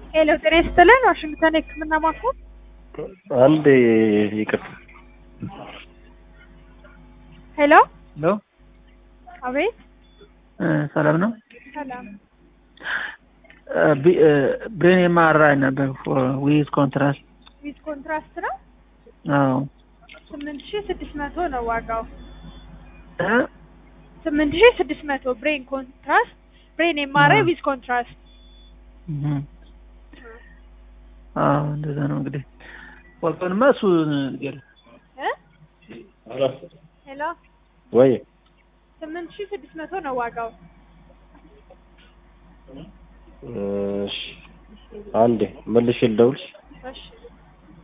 ሄሎ ጤና ይስጥልን ዋሽንግተን የህክምና ማዕከል አንድ ይቅርታ ሄሎ ሄሎ አቤት ሰላም ነው። ሰላም ብሬን የማራይ ነበር ዊዝ ኮንትራስት። ዊዝ ኮንትራስት ነው አዎ ስምንት ሺ ስድስት መቶ ነው ዋጋው እ? ስምንት ሺ ስድስት መቶ ብሬን ኮንትራስት ብሬን የማራይ ዊዝ ኮንትራስት እህ። አዎ እንደዛ ነው እንግዲህ ወልቶንማ እሱ ንገር እ ሄሎ ወይ ስምንት ሺ ስድስት መቶ ነው ዋጋው እሺ አንዴ መልሼ ልደውልሽ እሺ